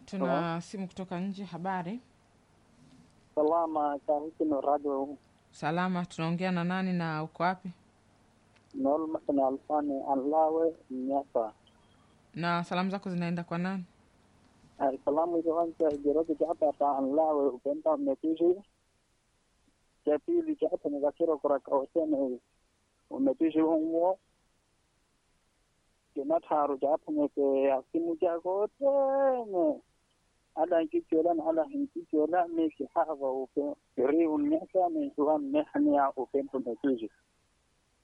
Tuna simu kutoka nje. Habari salama kahikino radio salama, tunaongea na nani na uko wapi? nolmasani alfani anlawe nyapa Na salamu zako zinaenda kwa nani? ay salamu ikiwanja ijeroge japa ta anlawe upenda umepishi cha pili japa nikakiro kurakawasene umepishi umwo kinatharu japa nike asimu jako tene ala nkicholan ala hinkichola miki hava upe ri unyasa ni huan mehania upenda umepishi